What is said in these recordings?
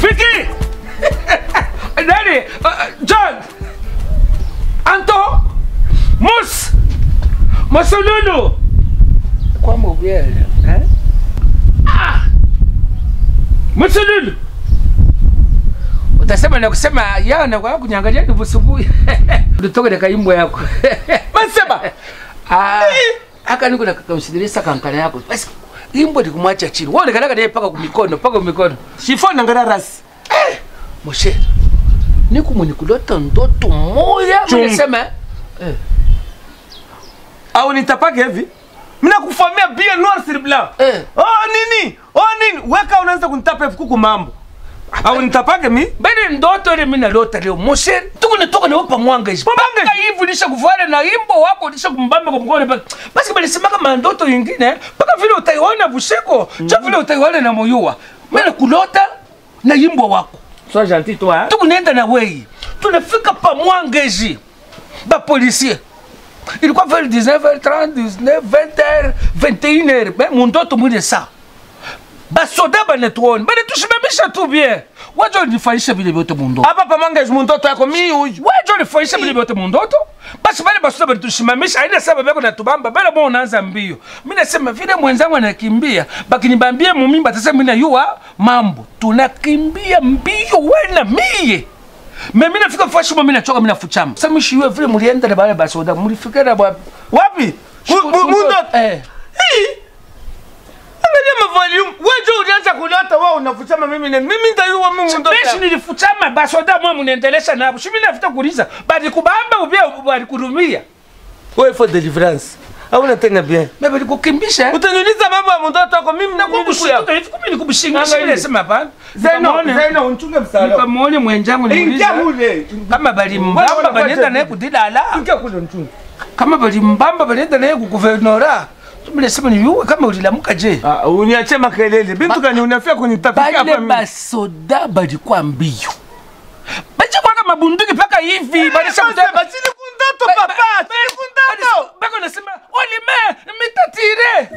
Fiki! Nani? Uh, John! Anto! Mus! Masululu! Kwa mobile, eh? Ah! Masululu! Utasema na kusema yao na kwa kunyangalia ni busubuhi. Utoke na kaimbo yako. Maseba. Ah, aka niko na kakamsidirisa kankana yako. Basi imbo ndikumwacha chini. Wewe unakanaka naye paka kumikono, paka kumikono. Shifo nangara rasi. Moshe. Niko mwenye kulota ndoto moja, Chungu. mnasema eh. Au nitapake hivi? Mimi nakufamia bien noir sur blanc. Eh. Oh nini? Oh nini? Weka unaanza kunitapa hivi kuku mambo. Au nitapake mi? Bali ndoto ile mimi nalota leo. Moshe, tuko nitoka na upa mwanga hizi. Mwanga Paka hivi nisha kufuara na imbo wako nisha kumbamba kwa mkono paka. Basi bali sema kama ndoto nyingine, paka vile utaiona busheko, cha vile utaiona na moyua. Mimi nakulota na imbo wako. Sois gentil toi. Hein? tukunaenda na wei tunafika pa mwangeji bapolisier ilikuwa vers 19h30 19h 21h me mundoto mwile saa basoda banatuoni banatusimamisha tu bien wajo nifanyisha vile vyote mundoto Hapa pamange mtoto yako mi huyu. wajo nifanyisha vile vyote mundoto basi bale basoda banatusimamisha aina saba beko natubamba bale mo unaanza mbio mi nasema vile mwenzangu anakimbia bakinibambie mumimba atasema mi nayua mambo tunakimbia mbio wena miye me mi nafika fashi mo mi nachoka mi nafuchama sa mishiwe vile mulienda na bale basoda mulifika na ba Wapi? Mu- mu- Mtoto. eh Hii. Angalia mavalium. Wewe ulianza kulota wewe unafuchama mimi na mimi nitayua mimi mtoto. Beshi nilifuchama basoda mwa munendelesha nabo shimi nafuta kuliza bali kubamba ubia bali kurumia Wewe for deliverance. Hauna tena bien. me bali kukimbisha Utaniuliza mambo ya mtoto wako mimi na kukushika hivi kumi nikubishingisha Angalia. ile sema hapana Zeno, Nikamwone- Zeno unchunge msalo. nikamwone mwenjangu Ingia niuliza mule. kama bali Mbona mbamba unafanya balienda naye hivi? kudilala Ingia kule unchunge. kama bali mbamba balienda naye kuguvernora tumile sema ni yuwe kama ulilamuka je Ah, uniache makelele. Bintu gani unafia kunitapikia bale hapa mimi? basoda balikuwa mbio bachikwaka mabunduki mpaka hivi balisha Sasa basi ni kundato papa. Ni kundato. bako nasema olime mitatire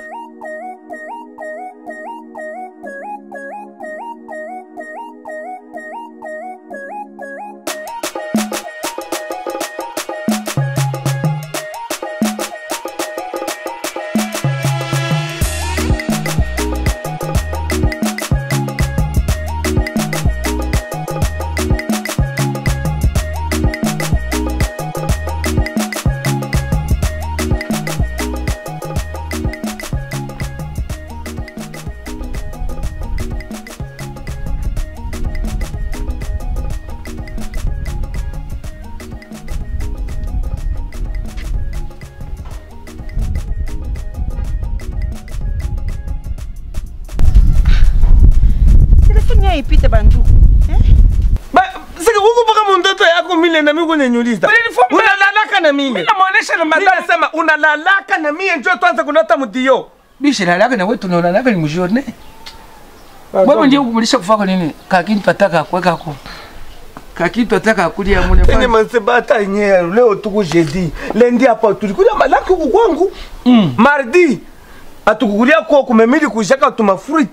telefoni yao ipite banduku eh? Ba, sika huku paka mtoto yako mile na mimi kunaniuliza. Ulinifunga. Unalalaka na mimi. namwonesha na Mimi madam nasema unalalaka na mimi njoo tuanze kulota mdio. bishi lalaka na wetu naonanaka ni mjourne wewe ndio kumulisha kufaka nini kakintu ataka kuwekako kakintu ataka kulia mune Ene mansebata yenyewe leo tuko jeudi. Lendi hapa tulikuja malaki huku kwangu. Mm. Mardi atukukulia kwa kumemili kushaka tuma fruit.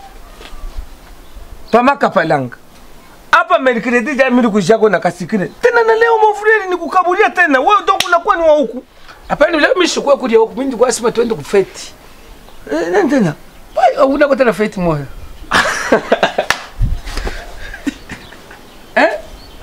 Pama kapalanga. Hapa mercredi ja mili kushaka na kasikine. Tena na leo mofreli nikukabulia tena. Wewe ndo unakuwa ni wa huku. apani leo mishukua kulia huku mimi ndikuwa sema twende kufeti Eh, nani tena? Wai, una kota na feti moyo eh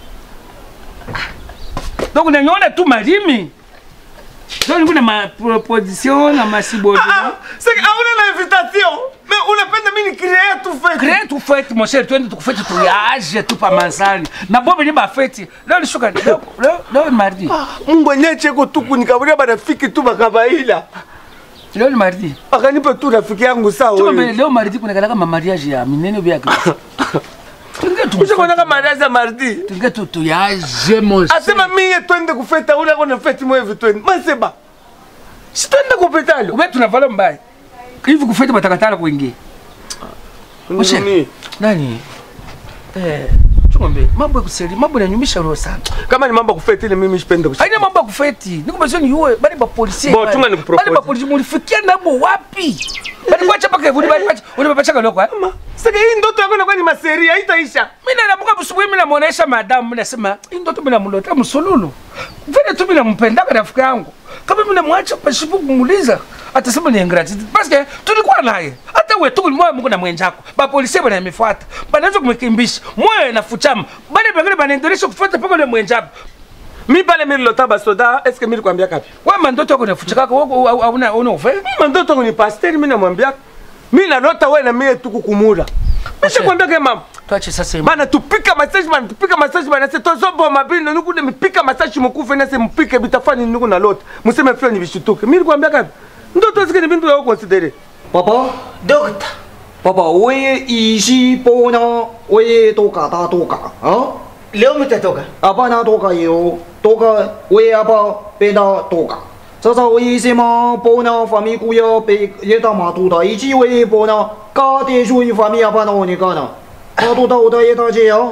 donc nanyona tu malimi donc nikuna ma proposition na masibodo Ah, c'est que hauna na invitation. Mais unapenda mimi ni créer tu fête. Crée tu fete mon cher twende tukufete tuyaje tu pa mansani na bobe ni bafeti leo ni shuka leo leo leo ni mardi Mungu enyewe cheko tu kunikabulia barafiki tu bakabaila. leo ni mardi Akanipa tu rafiki yangu sawa. Tuko wewe. mbele leo mardi kuna kala kama mariage ya minene bya Kristo tunge tu Ushakuona kama maraza mardi. tunge tu tuyaje mon Asema mie twende kufeta ule kona feti mwevi twende. Maseba. Si twende kupetalo. ube tunavala mbaya hivi kufete batakatala kuingia Moshe. Nini? nani eh chunga mbele mambo ya kuseli mambo yananyumisha roho sana kama ni mambo ya kufeti ile mimi sipende kusikia. haina mambo ya kufeti nikumezoni yuwe bali ba polisi Bo, chunga nikupropose. bali ba polisi mulifikia nabo wapi bali kwacha paka vuli bali kwacha ulipapacha loko eh Mama, sasa hii ndoto yako inakuwa ni maseri haitaisha. mimi naamka busubuhi mimi namuonesha madamu mimi nasema hii ndoto mimi namlota msululu vile tu mimi nampendaka rafiki yangu kama mimi namwacha pasipo kumuuliza atasema ni ingratitude parce que tulikuwa naye hata wewe tu ulimwa Mungu na mwenjako ba polisi bana mifuata banaanza kumkimbisha moyo inafuchama bale bengine banaendelea kufuata paka ile mwenjako Mi pale mimi nilota basoda, est-ce que mimi nilikwambia kapi? wewe mandoto yako inafuchaka wewe hauna una ufe Mimi ndoto yangu ni pasteur, mimi namwambia mimi nalota wewe na mimi tu kukumura. Mimi nakwambia kama mama, tuache sasa hivi bana tupika masaji bana tupika masaji bana se tozobo mabino nuku de mipika masaji mukufe na se mpike bitafani nuku na lota. Museme fio ni bishutuke. Mimi nilikwambia kapi? Ndoto zike ni bintu ya considere. 爸爸， Dokta, 爸爸，我也一西波呢，我也多嘎达多嘎啊， leo mtatoka. 阿爸那多嘎有多嘎，我也阿爸别那多嘎。这是我一些嘛波呢，方面古要被也打马都的，以及我也波呢，嘎的属于方面阿爸那我你干呢，马都的我的也打这样。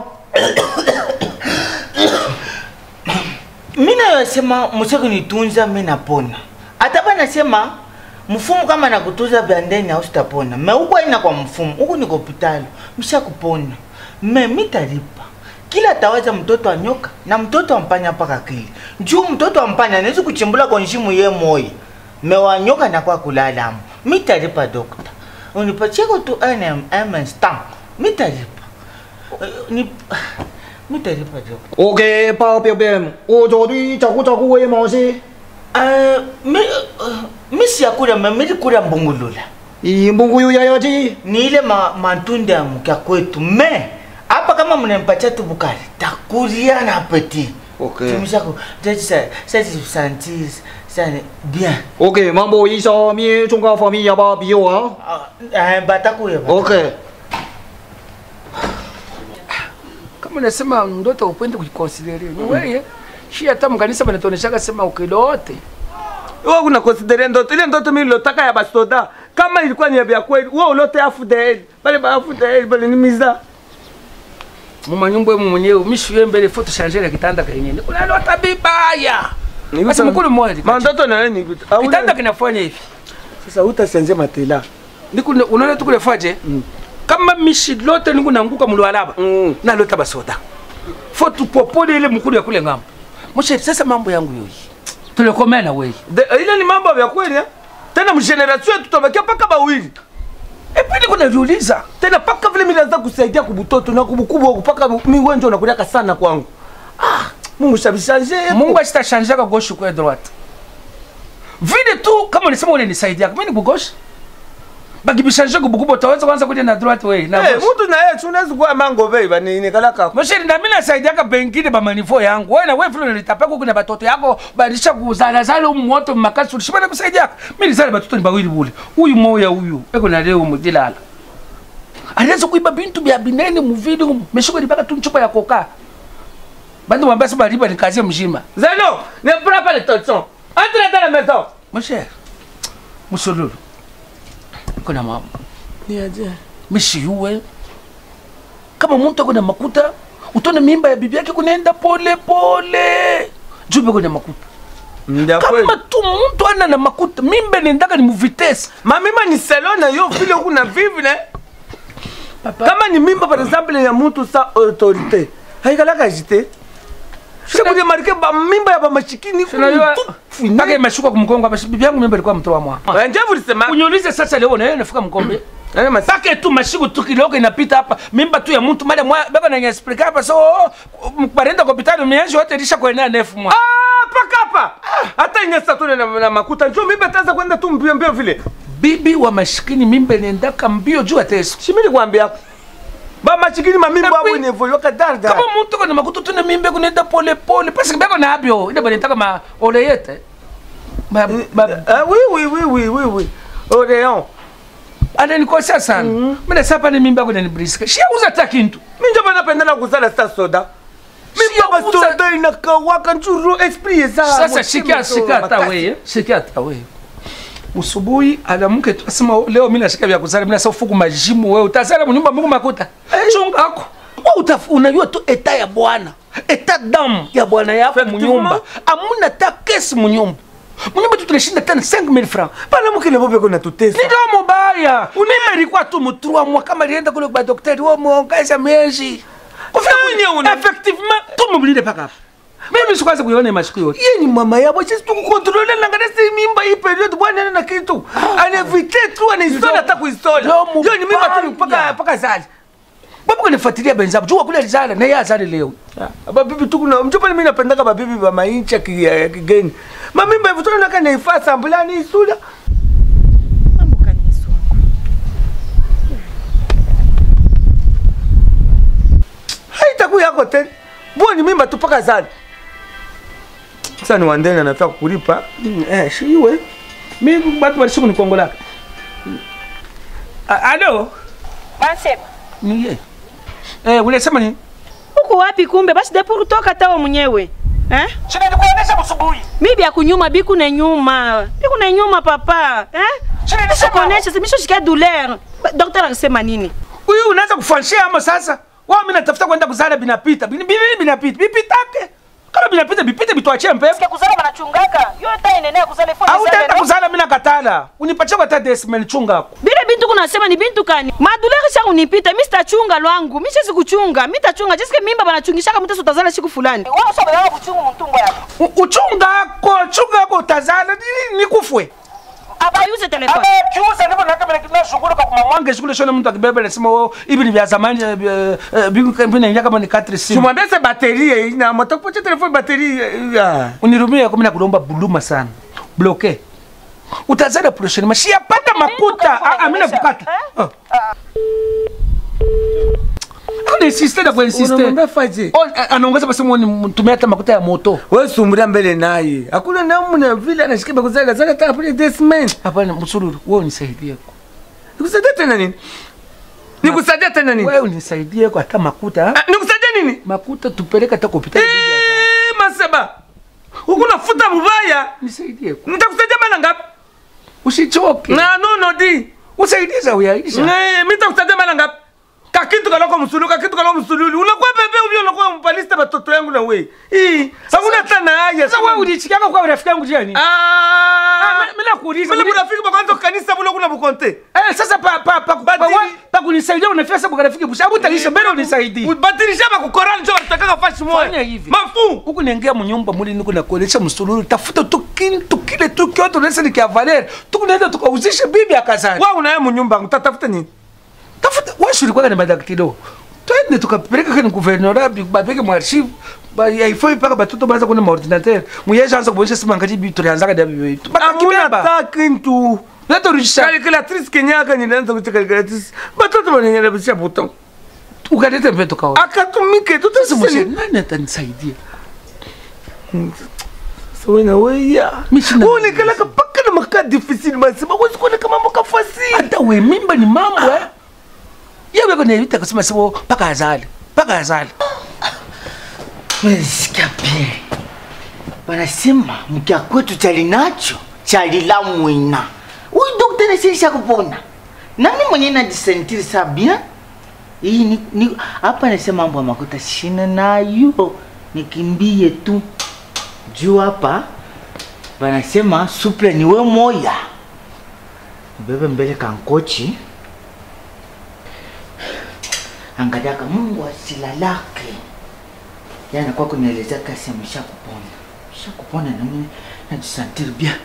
Mimi nayosema mseko nitunza mimi napona. Hata bana nasema mfumo kama nakutunza vya ndani au sitapona. Me huko ina kwa mfumo. Huko niko hospitali. Msha kupona. Me mitalipa. Kila tawaza mtoto wa nyoka na mtoto wa mpanya paka kili. Juu mtoto wa mpanya anaweza kuchimbula kwa nshimu ye moyo. Me wa nyoka na kwa kulala amu. Mitalipa dokta. Unipatie ko tu NMM stamp. Mitalipa. Eh, Ni mitalipa dokta. 我给爸表表，我做对照顾照顾我也冇事， Uh, mi, uh, mi siyakula ma milikula mbungulula 一蒙古有牙牙鸡。 ni ile ma, matunda ya mkia kwetu me hapa kama mnampatia tu bukari takulia na apeti Okay. tumishaku sasa sasa santi sana bien OK，mambo 我一下面中国方面要不比我啊 uh, uh, batakuya bata- ？OK。 kama unasema ndoto upende kujikonsideria ni wewe shi hata mkanisa banatuoneshaka sema ukilote Wewe kuna considere ndoto ile ndoto mimi nilotaka ya basoda. Kama ilikuwa ni ya kweli, wewe ulote afu the head. Bale ba afu the head bale ni miza. mumanyumba emu mwenyewe mishuye mbele foto shangere kitanda kenyewe unalota bibaya Ni basi uta- mkulu mmoja Mandoto na nini vitu. Au kitanda kinafanya hivi sasa utasenze matela. niku unaona tukulefaje kama mishi lote niku nanguka mulwalaba Mm. nalota basoda fo tupopole ile mkulu ya kule ngambo moshe sasa mambo yangu yoyi tulekomena weyi De- Ile ni mambo ya kweli eh? Tena mgeneration yetu tutabakia paka bawili. epili kunaviuliza Tena paka vile mimi naanza kusaidia kubutoto na kubukubwa kupaka mimi wenjo unakuliaka sana kwangu. Ah, Mungu shabishanje. mungu asitashanjaka gauche kwa droite vile tu kama ulisema unanisaidia mimi ni kugosha bakibishanje kubukubwa utaweza kwanza kuja na droite wewe na Eh, gauche mtu na yeye tunaweza kuwa mango bei bani ni kalaka. Mosheri na mimi nasaidiaka bengine ba manifo yangu. Wewe na wewe vile unalitapaka huko na batoto yako balisha kuzala zala umu moto makasi ulishibana kusaidiaka. Mimi nizale batoto ni bawili bule. Huyu moya huyu eko na leo mudilala. Alianza kuiba bintu bya binene mu video umu. Meshiko libaka tu chupa ya koka. Bandu wambia saba riba ni kazi mjima. Zeno, ne prends pas les torchons. Entre dans la maison. Mosheri. Musolulu. Kuna mama. Ni aje. Mishi yuwe. Kama mtu ako na makuta, utone mimba ya bibi yake kunaenda pole pole. Jube kuna makuta. Ndio kweli. kama tu mtu ana na makuta mimbe nendaka ni muvitesi mamima ni selo na yo vile kuna vivre kama ni mimba par exemple ya mutu sa autorité haikalaka jite sikudemarke bamimba ya bamashikini mpaka imeshuka kumkongo basi bibi yangu mimbe ilikuwa mtoa mwa njevulisema unyulize sasa leo nayo nafika mkombe mpaka tu mashiku tu kiloko inapita hapa mimba tu ya mtu mada mwa baba na explica hapa so barenda kwa hospitali mianzo yote ilisha kuenea nefu mwa paka hapa hata inyesa tu na na makuta njo mimba taza kwenda tu mbio mbio vile bibi wa mashikini mimbe nendaka mbio juu ya teso shimili kwambia bamashikini mamimba Tapi- abo inevolioka darda kama mtu kana makuta tu na mimbe kunenda pole pole pasi bako na abyo ile banetaka ma oleyete ba, ba, Ah, oui oui oui oui oui oui Oreon ananikosea sana mm -hmm. mina sapa ni mimba yako inanibriska shiauza hata kintu minjo banapendana kuzala sa soda mimba Siya, uza- basoda inakawaka njuru esprit eza sasa shikia shikia hata wewe shikia hata wewe usubuhi anamuke tu asema leo mimi nashika vya kuzala mimi nasa ufuku majimu wewe utazala mnyumba Mungu makuta chunga ako utaf- unajua tu eta ya bwana eta damu ya bwana yako Effectivement. munyumba amuna ta kesi munyumba munyumba tu tunashinda tena 5000 francs bana mukile bobe kona tutesa ndio mubaya mimi ilikuwa tu mutrua mwa kama lienda kule kwa daktari wa muongeza miezi kufika Nani kule- una- effectivement tumubulile paka hapa mimi sikwaza kuiona masiku yote ye ni mama yabo sisi tukukontrole nangana si mimba hii period bwana na kitu anevite tu anaistola hata kuistola Ndio yo ni mimba tu mubaya. mpaka mpaka zali babu kunifuatilia benzabu jua kule alizala na yeye azali leo babibi tu kuna mchopale mimi napendaka babibi ba mainchi ya ki- ya kigeni mamimba hivyo tuna naka naifasa ambulani isula Mambo gani Yesu wangu? haitaku yako tena bo ni mimba tu mpaka zali sasa ni wandeni anafaa kukulipa eh shiwe mimi watu walisimu ni kongo lake A- alo Ansema. niye eh unasema nini Uko wapi kumbe? Basi depo kutoka tawa mwenyewe. Eh? Sina nikuonesha msubuhi. Mibi ya kunyuma biku na nyuma. Biku na nyuma papa. Eh? Sina Sasa kuonesha simisho shika douleur. Daktari akisema nini? Huyu unaanza kufanshia ama sasa? Wao mimi natafuta kwenda kuzala binapita. Bini bini binapita. Bipitake. Kama binapita bipite bitwachie mpepo. kuzala banachungaka. Yo ta enenea kuzala fo. Au utaenda kuzala mimi nakatala. Unipatie kwa tate simeni chunga hapo. Bile bintu kunasema ni bintu kani? Madulere sha unipita, mimi sitachunga lwangu. Mimi siwezi kuchunga. Mimi tachunga. Jisikie mimba banachungishaka mtu utazala siku fulani. Wao sio baba kuchunga mtumbo yako. U- Uchunga ko chunga ko utazala ni nikufwe. Aba use telefone. kiuza ndipo na kama na shughuli kwa kumamwange shughuli shona mtu akibeba nasema wao hivi ni vya zamani eh, eh, eh, bingu kama ni kama ni 4 simu. tumwambie se bateri na moto poche telefoni bateri ya Unirumie kwa mimi nakulomba buluma sana. Bloke. Utazala prochaine mashi yapata makuta. Ah, ah, mimi nakukata. Ah. Kuna insiste na kwa insiste. unamwambia faje Oh, eh, anaongeza basi mwoni mtumia hata makuta ya moto. wewe sumbulia mbele naye hakuna namna vile anashikiba kuzaga zaga taka pale desmen Hapana msururu, wewe unisaidie. nikusaidia tena nini nikusaidia tena nini Wewe unisaidie kwa hata makuta. ah. Ah, nikusaidia nini Makuta tupeleke hata hospitali. Eh, maseba ukunafuta mubaya Nisaidie. nitakusaidia mara ngapi Usichoke. na nono di Usaidiza uyaisha. Eh, mi nitakusaidia mara ngapi kakitu kaloko msululu kakitu kaloko msululu unakuwa bebe uvyo unakuwa mpaliste batoto yangu na we hii hakuna hata na haya Sasa wewe ulichikanga kwa rafiki yangu jiani? ah Mimi nakuuliza. vile burafiki bakwanza kanisa bule kuna bukonte Eh, sasa pa pa pa pa Badili- wa- pa kunisaidia unafika sababu rafiki busha hebu taisha mbele unisaidie. ubadilisha bakukorani njo batakaka fashi Fanya moya hivi. mafu Huku niingia mnyumba muli niko nakuonesha msululu tafuta tu kintu kile tu kyoto nesa ni kia Valer. Tukunaenda tukauzisha bibi akazani. wa unaye munyumba utatafuta nini Tafuta wewe shuli kwa ni madaktilo. Twende tukapeleka kwenye gouvernorat bi bapeke mu archive. Ba yaifoi paka batoto baza kuna maordinateur. Muyeje anza kubonesha sima ngati bi tulianza kada bi. amuna Bakakibeba. ta kintu Leta rudisha. calculatrice kenyaka nilianza kuita calculatrice batoto bananyana bisha buton Ukaleta mpeto kao. akatumike Sasa mshe tutasisi nani atanisaidia? sawena weya Mi sina- unekalaka paka na maka difficile masema wezi kuoneka mambo kafasili hata we mimba ni mambo eh yewe kone vita kusema sebo paka azali paka azali Sikia bien. Wanasema mkia kwetu chali nacho chali la mwina. Huyu daktari siisha kupona. Nani mwenye najisentiri sa bien? Hii ni, ni hapa nasema mambo ya makuta shina nayo. Nikimbie tu. Juu hapa wanasema suple ni we moya. Bebe mbele kankochi. Angalia kama Mungu asilalake yana kwa kunielezea kasi amesha kupona amesha kupona na mimi najisantiri bien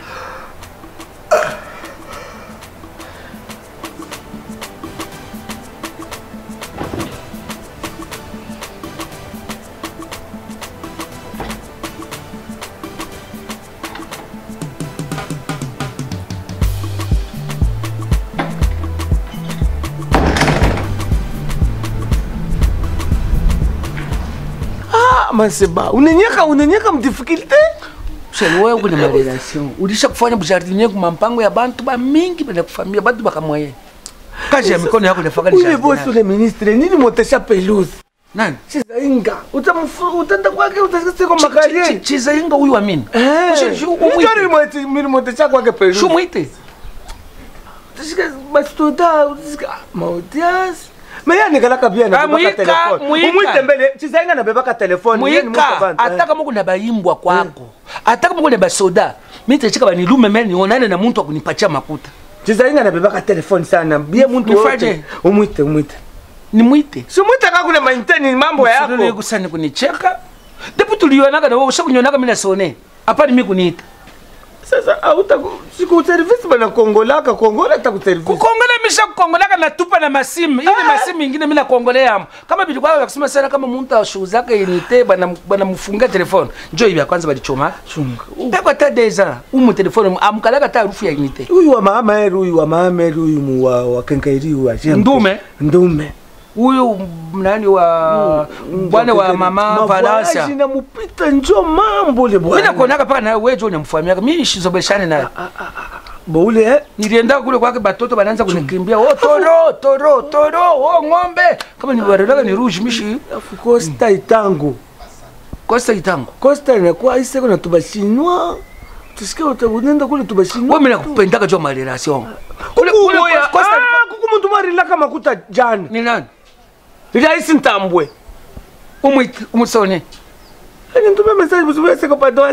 ah maseba unenyeka unenyeka mdifficulté sheli wewe kuna marelation ulisha kufanya bujardinier kuma mpango ya bantu ba mingi bana kufamia bantu bakamwaye kazi ya mikono yako inafaka ni ule bosi jardinier ule ministre nini motesha pelouse nani chizainga utamfu utaenda kwake utasiko Chi- chi- makarie chiza inga huyu amini milimotesha kwake pelouse shumwite utashika bastoda utashika mautias meya nikalaka pia Ah, nabebaka Mwika, telefone Mwika. umwite mbele chizainga nabebaka telefone yeye ni mtu mwika abantu, eh. ata kama kuna bayimbwa kwako ata kama kuna basoda mitechika banilume mene nionane na muntu akunipatia makuta chizainga nabebaka telefone sana bie muntu Nifaje? wote umwite umwite nimwite simwite kakule mainteni mambo yako kusani kunicheka depu tulionaka na wewe ushakunionaka mimi nasone apani mimi kuniita sasa auta siku service bana kongolaka kongola ta ku service kukongola misha kukongolaka natupa na masimu ili masimu ingine mimi nakongoleamo kama bilikuwa wakisema sana kama muntu ashuzaka inite bana bana mfunga telefone njo ibi ya kwanza balichoma chunga peko ta deja umu telefone amukalaka ta harufu ya inite huyu wa mama eri huyu wa mama eri huyu mu wa wa kenkairi huyu ajembe Ndume? ndume huyu nani wa bwana wa mama Valansia na mupita njo mambo le mimi bwana nakuonaka paka nawe wewe unamfahamiaka mimi shizobeshane naye boule eh nilienda kule kwake batoto banaanza kunikimbia oh toro toro toro oh ng'ombe kama ni barelaka ni rouge mishi afu costa itango kosa itango costa inakuwa iseko na tubashinwa tusikie utabunenda kule tubashinwa wewe mimi nakupendaka jo ma relation kule Kuku kule moya, Costa ah, kuku muntu marilaka makuta jana ni nani iraisi ntambwe umwite umusone ani ntume message busubuya seko padwan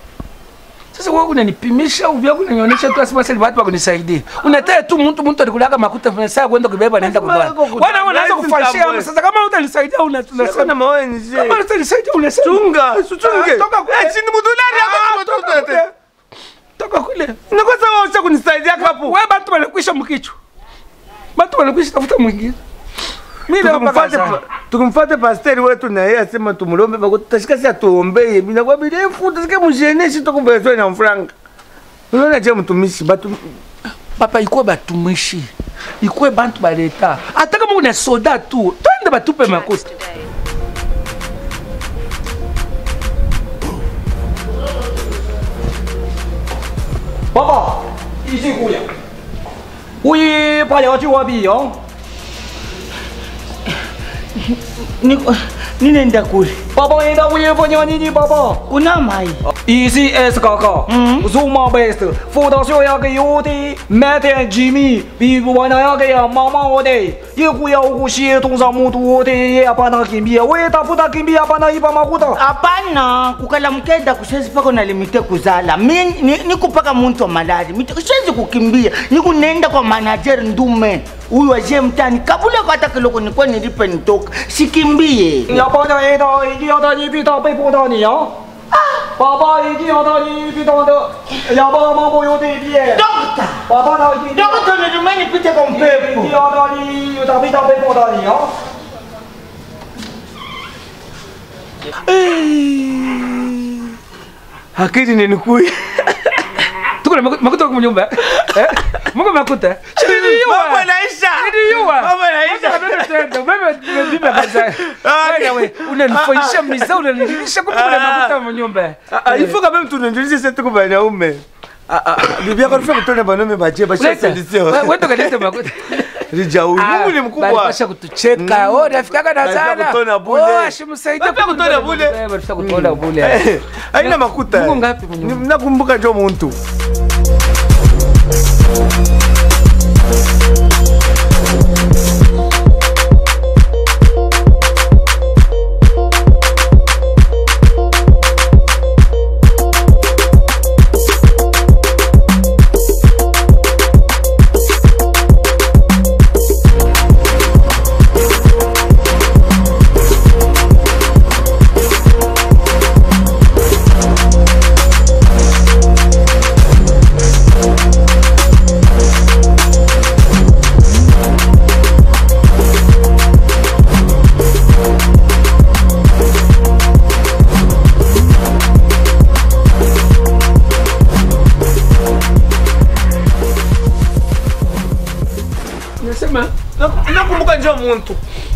sasa wewe unanipimisha uvya kunanionyesha tu asema sasa watu wakunisaidia unataka tu mtu mtu alikulaka makuta fanya saa kwenda kubeba naenda Asema kubana yako kuta- wana unaanza Nice kufashia mtambwe. sasa kama utanisaidia seko unasema na maoni kama je utanisaidia unasema chunga suchunge Ah, toka kule. eh chini mudulari Ah, yako toka mtoto kule. toka kule nakosa wewe usha kunisaidia kapo wewe bantu balikwisha mkichwa bantu balikwisha tafuta mwingine mimi leo mpaka Tukimfuate sasa. pa- tukimfuate pasteri wetu na yeye asema tumulombe bako tutashika si atuombeye binakuwa birefu tushike musheneshi tukumbezwe na mfranga unaona je mtumishi batu papa ikuwe batumishi ikuwe bantu baleta ata kama una soda tu twende batupe makuta Papa，一进姑娘，我已把了酒我必用。 Niko- ninaenda kule 爸爸，你的我也不娘你的爸爸。 una mai Ici S 哥哥， 嗯 ，Zuma Best，辅导学校给我的，每天吉米，比不完那要给呀妈妈我的，一股要股协同上木多的，也要把那给米，我也打不打给米，要把那一把马股的。 hapana kukala mkenda kusiwezi paka unalimite kuzala mi ni- niko paka muntu wa malari Mite- siwezi kukimbia niku nenda kwa manager ndume huyu aje mtani kabula kwa hata kiloko nikuwa nilipe nitoka sikimbie 要把那一道已经要到你比他被迫到你啊！爸爸已经要到你比他的，要把马不有对比。 dokta 爸爸他已经。 dokta nilime nipite kwa mpepo 你要到你，他比他被迫到你啊！ akili ninikui tuko na makuta makuta kwa nyumba eh mungu makuta niliua Mambo yanaisha. niliua Mambo yanaisha. Bebe twende, bebe bebe kaza wewe unanifanyisha miza unanilisha kumbe kuna makuta kwa nyumba Ah, ah, il faut quand même tunenjulishe setu kwa banaume Ah, ah, bibi yako alifanya kutona banaume baje basha Leta. solution We- wewe ndo kaleta makuta Rijau Mungu ni mkubwa Balipasha kutucheka oh nafikaka na Balipasha sana kutona bule. oh ashimsaidia Balipasha kutona bule. Eh, balipasha kutona bule Eh, haina makuta Mungu ngapi mwenye Ni- nakumbuka njo muntu nasema Naku- nakumbuka njo muntu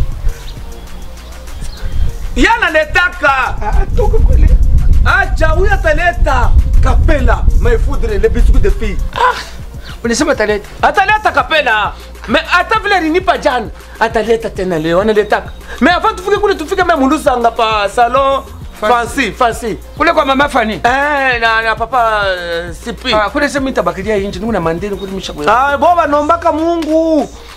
yana letaka toka kule acha huyu ataleta kapela maifudre le biscuit de fille unasema taleta ataleta kapela me hata vile alinipa jana ataleta tena leo analetaka me avant tufike kule tufike me mundusanga pa salon fancy fancy kule kwa mama fani eh na, na papa uh, sipi Ah, kule sema itabakilia inji nuna mandeni kule misha kwa ah bo banombaka mungu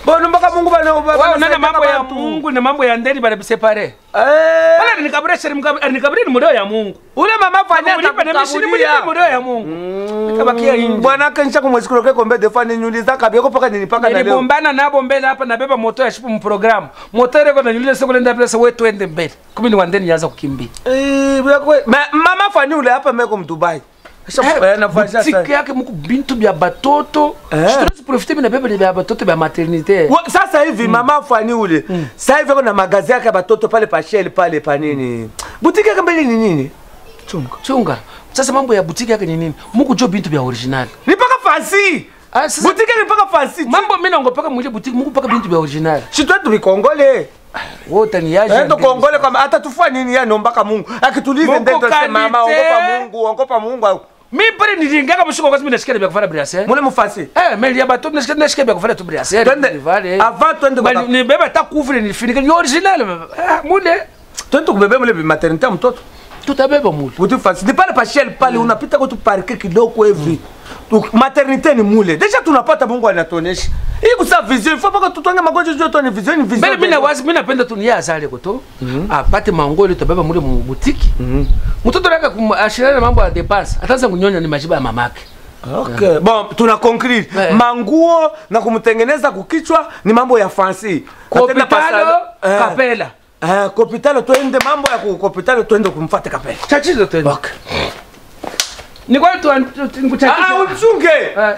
bono mpaka mungu bana- bana- Wao nana banasaidia mambo ya bantu. Mungu na mambo ya ndani bana separe. Eh, Wala nikabure sheri nikabure ni mudao ya Mungu. ule mama fanya Kumulipa na mishini mulipa atakukabulia. mudao ya Mungu. Nikabakia inji. bwana kenisha kumwesikilokeko kombe defa ninyuliza kabyeko paka ninipaka na leo niligombana nabo mbele hapa nabeba moto ya shipu mprogramu moto ile kona nyuliza soko nenda pesa wewe twende mbele kumi ni wandeni yaanza kukimbia Eh, byakwe- Ma- mama fani ule hapa meko mdubai butiki yake muku bintu bya batoto Eh. situwezi profite mina beba bya batoto bya maternité Wa- sasa hivi mama fani ule sasa hivi ako na magazi yake ya batoto pale pasheli pale panini butiki yake mbele ni nini chunga chunga sasa mambo ya butiki yake ni nini muku jo bintu bya original ni paka fasi Ah, sasa- butiki yake ni paka fasi mambo mina ngopeka mwile butiki muku paka bintu bya original shitwetu vikongole wote ni yaje endo kongole kwamba hata tufua nini ya nombaka mungu akitulize Mungu ndendo se mama kalite. ongopa mungu ongopa mungu mi pale nilingaka mushiko kwa mina shikele bya kufanya briase mule mufasi Eh, meli ya bato nashika nashika bya kufanya tu briase Twende, avant twende kwa- ni beba ta kufre ni finike ni original ah mule twende tukubebe mule maternité ya mtoto tutabeba mule buti fasi ni pale pashel pale unapita kwa tuparke kidogo hivi Tu- maternité ni mule deja tunapata mungu anatuonesha hii kusa vision ifo paka tutonge magonjwa juu tuone vision ni vision mbele mina wazi mina penda tu ni azale koto apate mangoli tutabeba mule mu butiki mtoto laka ashirana mambo ya depense ataanza kunyonya ni majiba ya mamake Okay. Bon, tuna conclure Eh. manguo na kumtengeneza kukichwa ni mambo ya fancy. Atenda kopitalo pasa- eh, kapela Eh, kopitalo twende mambo ya kopitalo twende kumfuate kapela. chachizo tena Okay. ni kwa tu Ah, nikuchachizo uchunge.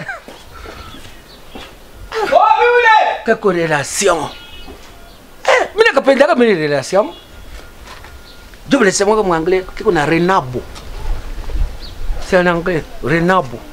Oh, yule. kako relation eh mina kapendaka mini relation jo vile sema kwa anglais kiko na renabo c'est en anglais renabo